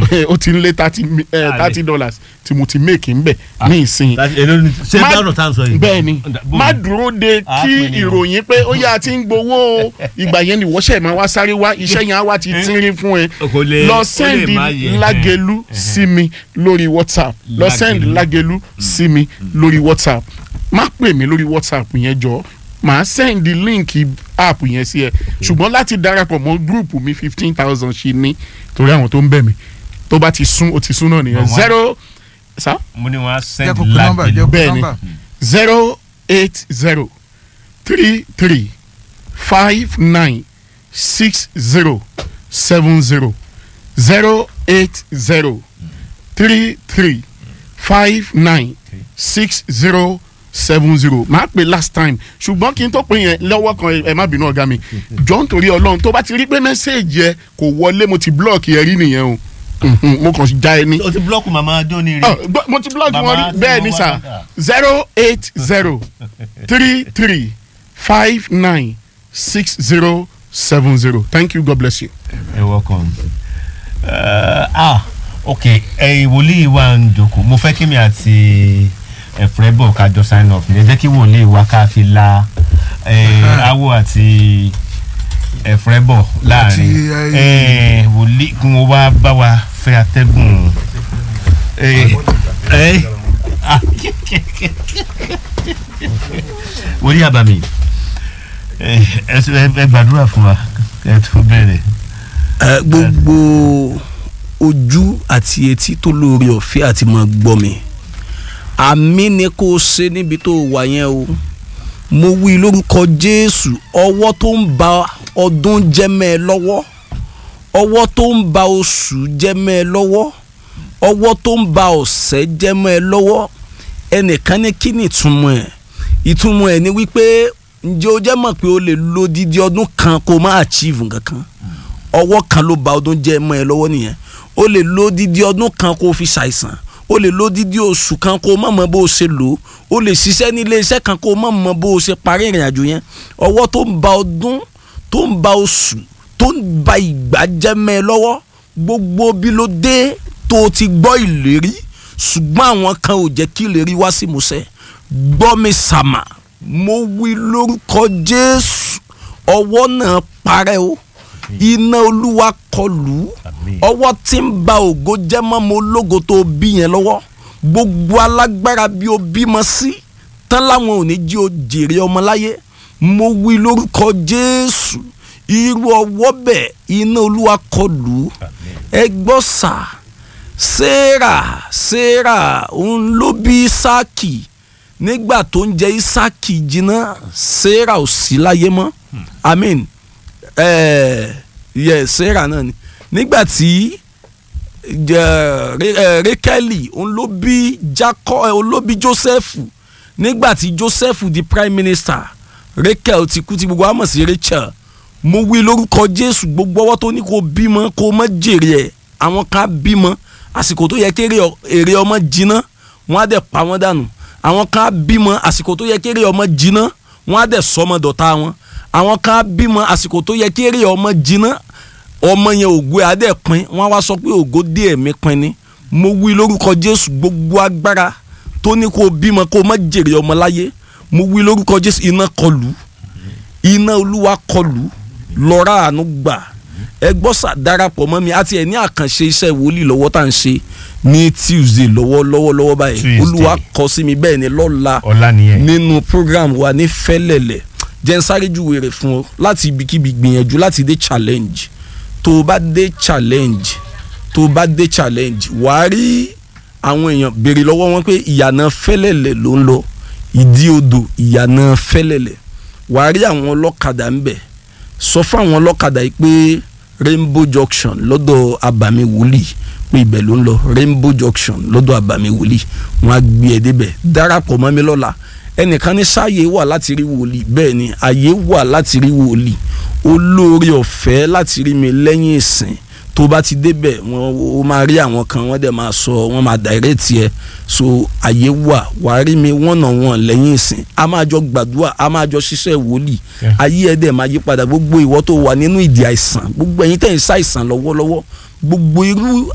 ó ti ń lé thirty thirty dollars tí mo ti make ń bẹ̀ ní ìsìn ṣé Má- dáhùn tá à ń sọ yìí. bẹ́ẹ̀ ni Bó- má dúró de Ah, kí pè ní o. ìròyìn pé ó yá ti ń gbowó o ìgbà yẹn ni wọ́ṣẹ̀ máa wá sáré wá iṣẹ́ yẹn á wá ti tínrín fún ẹ Kò lè- ó lọ lè sẹ́ndì má yẹ. lágẹ̀lú sí mi lórí whatsapp lọ sẹ́ndì lágẹ̀lú sí mi lórí whatsapp má pè mí lórí whatsapp yẹn jọ màá sẹ́ndì líǹkì app yẹn sí ẹ ṣùgbọ́n láti darapọ̀ mọ́ gúrùpù mi fifteen thousand ṣì ní torí àwọn tó ń bẹ̀ mí tó bá ti sún ó ti sún náà nìyẹn Bọ̀ wọ́n- zero sa mo ní wọn á jẹ́ send kó kó nọ́mbà jẹ́ lágbèlú. kó Bẹ́ẹ̀ ni. nọ́mbà. zero eight zero three three five nine six zero seven zero zero eight zero three three five nine six zero seven zero máa pè last time ṣùgbọ́n kí n tó pè yẹn lọ́wọ́ kan ẹ má bínú ọ̀gá mi jọ nítorí ọlọ́run tó bá ti rí pé mẹ́sẹ̀gì ẹ kò wọlé mo ti blọ́ọ̀kì ẹ rí nìyẹn o Mhm, mo kàn já ẹ ní o ti búlọ́ọ̀kù màmá jóni rí. ọ gbọ́- mo ti blog Bàbá wọn rí tí bẹ́ẹ̀ mo ni wá sà níta. zero eight zero three three five nine six zero seven zero thank you god bless you. ẹ welcome. Uh, ah ok ẹyin wòlíì wa ń jókòó mo fẹ́ kí mi àti ẹ̀fọ́ bọ̀ ká jọ sign off ní ẹ jẹ́ kí wòlíì wa ká fi la eh, awo àti ẹ̀fọ́ bọ̀ láàrin Àti, Eh, wòlíì kí wọ́n wá bá wa fẹ́ atẹ́gùn. Eh, eh, ah, wòlíì àbàmì ẹ ẹ ẹ gbàdúrà fún wa ẹ tó bẹ̀rẹ̀. ẹ gbogbo ojú àti etí tó lóore ọ̀fẹ́ àti máa gbọ́ mi àmì ni kò ṣe níbi tó wà yẹn o mo wí lórúkọ jésù ọwọ́ tó ń ba ọdún jẹ́mẹ́ ẹ lọ́wọ́ ọwọ́ tó ń ba oṣù jẹ́mẹ́ ẹ lọ́wọ́ ọwọ́ tó ń ba ọ̀sẹ̀ jẹ́mẹ́ ẹ lọ́wọ́ ẹnìkan ní kí ni ìtumọ̀ ẹ̀ ìtumọ̀ ẹ̀ ni wípé ǹjẹ́ o jẹ́ mọ̀ pé o lè lo dídí ọdún kan kó o má achieve nǹkan kan ọwọ́ kan ló ba ọdún jẹ́ mọ́ ẹ lọ́wọ́ nìyẹn o lè lo dídí ọdún kan kó o fi ṣàìsàn o lè lo dídí oṣù kan kó o má mọ bó o ṣe lò ó o lè ṣiṣẹ́ ní ilé iṣẹ́ kan kó o má mọ bó o ṣe parí ìrìn àjò yẹn ọwọ́ tó ń ba ọdún tó ń ba oṣù tó ń ba ìgbà jẹ́ mọ́ ẹ lọ́wọ́ gbogbo bí ló dé tó o ti gbọ́ ìlérí ṣùgbọ́n àwọn kan ò jẹ́ kí ìlérí wá sí ìmúṣẹ gbọ́ mi sàmà mo wí lórúkọ Jésù ọwọ́ náà parẹ́ o iná olúwa kọlù Àmín. ọwọ́ tí ń ba ògo jẹ́ mọ́ mo lógo tó bí yẹn lọ́wọ́ gbogbo alágbára bí o bímọ sí tán láwọn ò ní jí o jèrè ọmọ láyé mo wí lórúkọ jésù irú ọwọ́ bẹ́ẹ̀ iná olúwa kọlù ẹ gbọ́ sà sarah sarah òun ló bí isaki nígbà tó ń jẹ isaki jiná sarah ò sí láyé mọ́ amen eh, yes sarah náà ni nígbà tí jẹ- Re- eh, rekeli òun ló bí jacob eh, òun ló bí joseph nígbà tí joseph di prime minister rachel ti kú tí gbogbo wa mọ̀ sí rachel mo wí lórúkọ jésù gbogbo ọwọ́ tó ní kó bímọ kó má jèrè ẹ̀ àwọn kan á bímọ àsìkò tó yẹ kéré ọ- èrè ọmọ jiná wọn á dẹ̀ pa wọ́n dànù àwọn kan á bímọ àsìkò tó yẹ kéré ọmọ jiná wọn á dẹ̀ sọmọ dọ̀tá wọn àwọn kan á bímọ àsìkò tó yẹ kéré ọmọ jiná ọmọ yẹn ògo ẹ̀ á dẹ̀ pin wọn á wá sọ pé ògo dé ẹ̀mí pin ni mo wí lórúkọ jésù gbogbo agbára tó ní kó bímọ kó má jèrè ọmọ láyé mo wí lórúkọ jésù iná kọlù iná olúwa kọlù lọ́ra àánú gbà ẹ gbọ́ sà darapọ̀ mọ́ mi àti ẹ̀ ní àkànṣe iṣẹ́ ìwòlíì lọ́wọ́ tá à ń ṣe ní tuesday lọ́wọ́ lọ́wọ́ lọ́wọ́ báyìí Tuesday. olúwa kọ sí mi bẹ́ẹ̀ ni lọ́la ọ̀la nìyẹn. nínú program wa ní fẹ́lẹ̀lẹ̀ jẹ́ ń sáré júwe rẹ̀ fún ọ láti ibikíbi gbìyànjú láti dé challenge tó o bá dé challenge tó o bá dé challenge wàá rí àwọn èèyàn béèrè lọ́wọ́ wọn pé ìyànà fẹ́lẹ̀lẹ̀ ló ń lọ ìdí odò ìyànà fẹ́lẹ̀lẹ̀ wàá rí àwọn ọlọ́kadà ń bẹ̀ sọ fún àwọn ọlọ́kadà yìí pé rainbow junction lọ́dọ̀ abàmì wòlíì pé ibẹ̀ ló ń lọ rainbow junction lọ́dọ̀ abàmì wòlíì wọn á gbé ẹ débẹ̀ darapọ̀ mọ́ mi lọ́la ẹnìkan ní sáàyè wà láti rí wòlíì bẹ́ẹ̀ ni àyè wà láti rí wòlíì olóore ọ̀fẹ́ láti rí mi lẹ́yìn ìsìn tó bá ti débẹ̀ wọ́n ó máa rí àwọn kan wọ́n dẹ̀ máa sọ wọ́n máa direct ẹ so àyè wà wà á rí mi wọ́n nà wọ́n lẹ́yìn ìsìn a máa jọ gbàdúrà a máa jọ ṣiṣẹ́ wòlíì Yeah. ayé ẹ̀ dẹ̀ máa yí padà gbogbo ìwọ tó wà nínú ìdí àìsàn gbogbo ẹ̀yin tẹ̀ ń ṣàìsàn lọ́wọ́lọ́wọ́ gbogbo irú